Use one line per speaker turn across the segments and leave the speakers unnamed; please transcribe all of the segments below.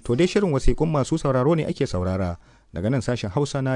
To dai shirin wasiƙun masu sauraro ne ake saurara daga nan sashen Hausa na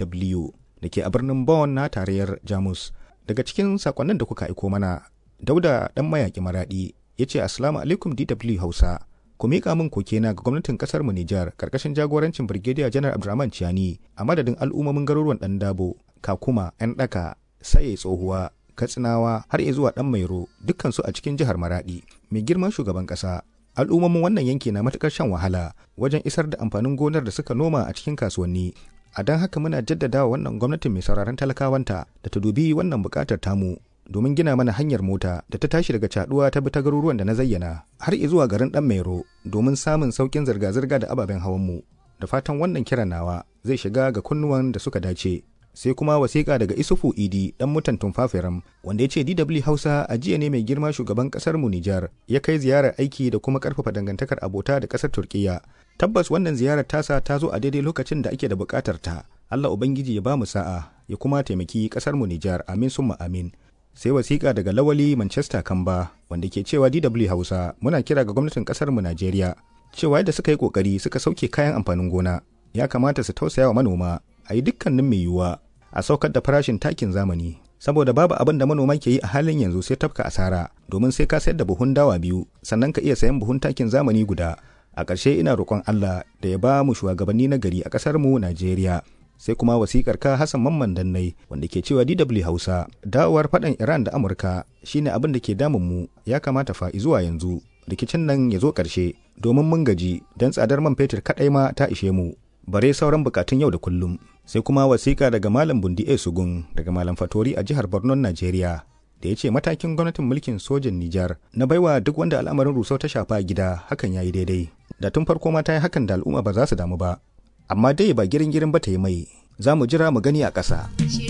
DW da ke a birnin Bonn na tarayyar Jamus. Daga cikin sakonnin da kuka aiko mana, Dauda ɗan mayaƙi maraɗi ya ce Assalamu alaikum DW Hausa. Ku miƙa min kokena ga gwamnatin ƙasar mu Nijar ƙarƙashin jagorancin Birgediya Janar Abdurrahman Ciani a madadin al'ummomin garuruwan ɗan Dabo, Kakuma, 'yan ɗaka, Saye Tsohuwa, Katsinawa har zuwa ɗan Mairo dukkansu a cikin jihar Maraɗi. Mai girman shugaban ƙasa al'ummomin wannan yanki na matukar shan wahala wajen isar da amfanin gonar da suka noma a cikin kasuwanni a don haka muna jaddada wa wannan gwamnatin mai sauraron talakawanta da ta dubi wannan bukatar tamu domin gina mana hanyar mota da ta tashi daga caduwa ta bi ta garuruwan da na zayyana har zuwa garin dan mairo domin samun saukin zirga-zirga da ababen hawan mu da fatan wannan kiran nawa zai shiga ga kunnuwan da suka dace sai kuma wasiƙa daga isufu idi dan mutan tumfafiram wanda ya ce dw hausa a jiya ne mai girma shugaban ƙasar mu nijar ya kai ziyarar aiki da kuma ƙarfafa dangantakar abota da ƙasar turkiya tabbas wannan ziyarar tasa ta zo a daidai lokacin da ake da buƙatar ta allah ubangiji ya ba mu sa'a ya kuma taimaki ƙasar mu nijar amin summa amin sai wasiƙa daga lawali manchester kamba wanda ke cewa dw hausa muna kira ga gwamnatin ƙasar mu najeriya cewa yadda suka yi ƙoƙari suka sauke kayan amfanin gona ya kamata su tausaya wa manoma a yi dukkanin mai yiwuwa a saukar da farashin takin zamani saboda babu abin da manoma ke yi a halin yanzu sai tafka asara domin sai ka sayar da buhun dawa biyu sannan ka iya sayan buhun takin zamani guda a ƙarshe ina roƙon Allah da ya ba mu shugabanni na gari a ƙasar mu Najeriya sai kuma wasikar ka Hassan Mamman Dannai wanda ke cewa DW Hausa dawowar faɗan Iran da Amurka shine abin da ke damun mu ya kamata fa zuwa yanzu rikicin nan ya zo ƙarshe domin mun gaji don tsadar man fetur kaɗai ma ta ishe mu bare sauran bukatun yau da kullum sai kuma wasiƙa daga malam bundi e sugun daga malam fatori a jihar borno najeriya da ya ce matakin gwamnatin mulkin sojan nijar na baiwa duk wanda al'amarin rusau ta shafa gida hakan ya yi daidai da tun farko ma ta yi hakan da al'umma ba za su damu ba amma dai ba girin girin ba ta yi mai za mu jira mu gani a ƙasa.